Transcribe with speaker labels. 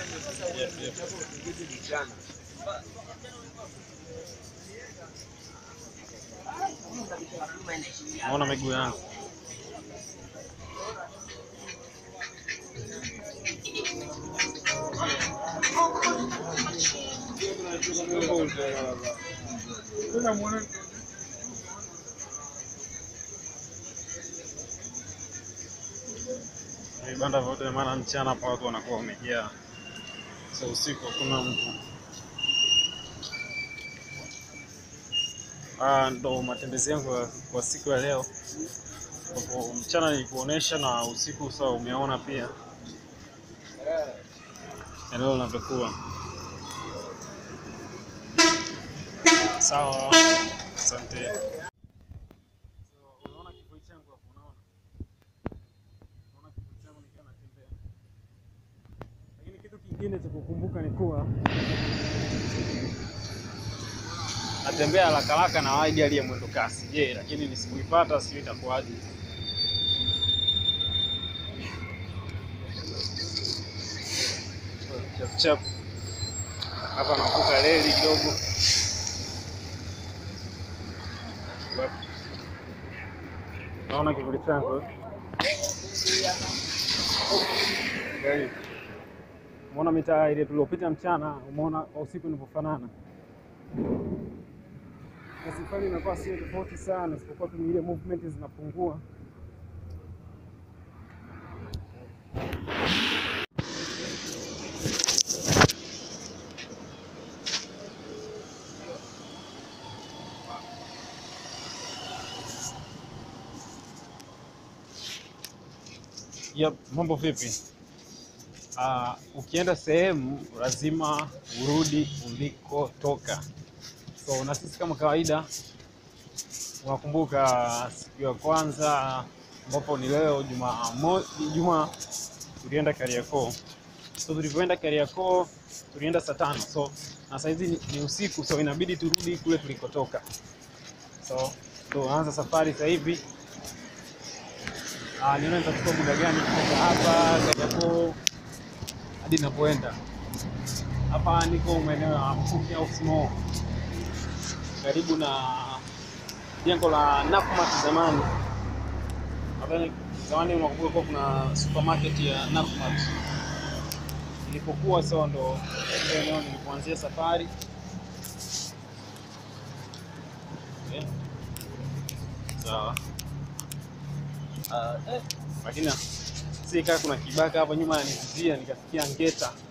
Speaker 1: Naona miguu yangu vibanda vyote, maana mchana hapa watu wanakuwa wamejaa, so usiku hakuna mtu. Haya ndo matembezi yangu ya- kwa siku ya leo, ambapo mchana nilikuonesha na usiku sawa, umeona pia eneo linavyokuwa sawa. Asante. Unaona kivuli changu hapo, unaona? Unaona kivuli changu nikiwa natembea. Lakini kitu kingine cha kukumbuka ni kuwa natembea haraka haraka na wahi gari ya mwendo kasi. Je, lakini nisipoipata sijui itakuwaje. Chap chap. Hapa navuka reli kidogo. Naona kivuli changu eh? Gari. Umeona mitaa ile tuliopita mchana, umeona kwa usiku inavyofanana. Na safari inakuwa sio tofauti sana, isipokuwa tu ni ile movement zinapungua. Yep, mambo vipi? Ah, ukienda sehemu lazima urudi ulikotoka. So na sisi kama kawaida, unakumbuka siku ya kwanza ambapo ni leo Jumamosi, Ijumaa tulienda Kariakoo. So tulivyoenda Kariakoo tulienda saa tano, so na saizi ni, ni usiku, so inabidi turudi kule tulikotoka. So tunaanza safari sasa hivi. Ah, nione nitachukua muda gani kutoka hapa Kariakoo hadi ninapoenda. Hapa niko maeneo ya Mkuki au Small, karibu na jengo la Nakumatt zamani. Nadhani zamani unakumbuka kuwa kuna supermarket ya Nakumatt ilipokuwa, so ndo ile eneo nilipoanzia safari. Okay. Sawa. Ah, eh, lakini si kaa kuna kibaka hapo nyuma yanivizia, nikafikia ngeta